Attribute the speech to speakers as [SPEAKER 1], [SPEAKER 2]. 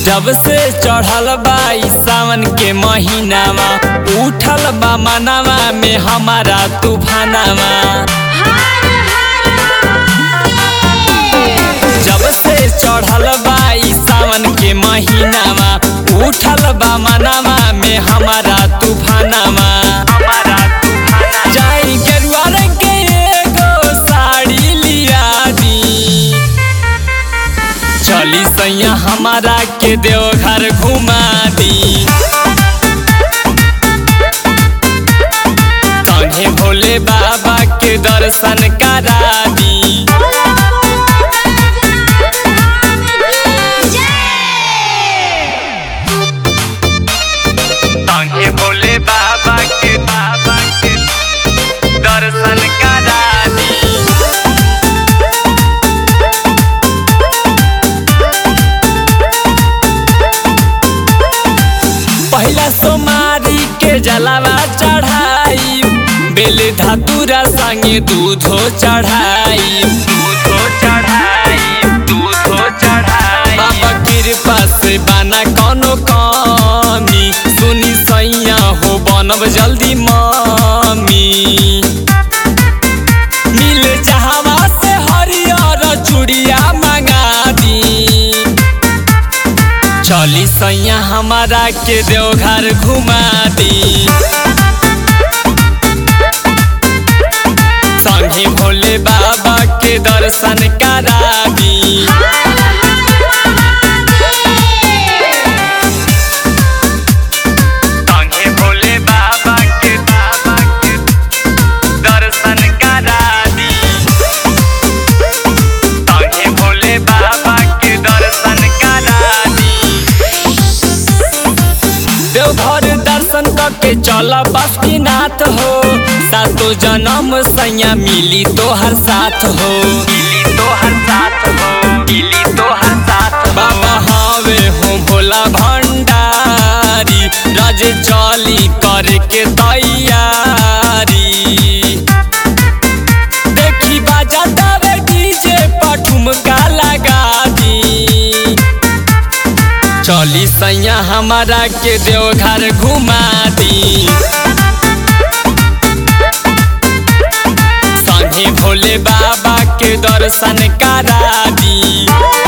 [SPEAKER 1] जब से चढ़ल बा ई सावन के महीनावा उठल बा मनावा में हमारा तूफानावा जब से चढ़ल बा ई सावन के महीनावा उठल बा मनावा में हमारा तूफानावा जाई गेरुआ रंग के एगो साड़ी लिया दी चली सैया हमारा के देवघर घुमा दी संगे भोले बाबा के दर्शन करा दी संगे भोले बाबा के बाबा के दर्शन करा दी पहला सोमारी के जलावा चढ़ाई बेल धतुरा संगे दूधो चढ़ाई दूधो चढ़ाई दूधो चढ़ाई बाबा कृपा से बना कोनो कमी सुनी सैया हो बनब जल्दी मम्मी मिल जहावा से हरियर चूड़िया मंगा दी चली सैया हमारा के देवघर घुमा दी संगे भोले बाबा के दर्शन करा दी संगे भोले बाबा के बाबा के दर्शन करा दी संगे भोले बाबा के दर्शन करा दी देवघर दर्शन करके चल बासुकीनाथ हो सातो जन्म सैया मिली तोहर साथ हो मिली तोहर साथ हो मिली तोहर साथ बाबा हवे हो भोला भंडारी राज चली करके तैयारी देखी बाजा दावे डीजे पठुमका लगा दी चली सैया हमारा के देवघर घुमा दी संगे भोले बाबा के दर्शन करा दी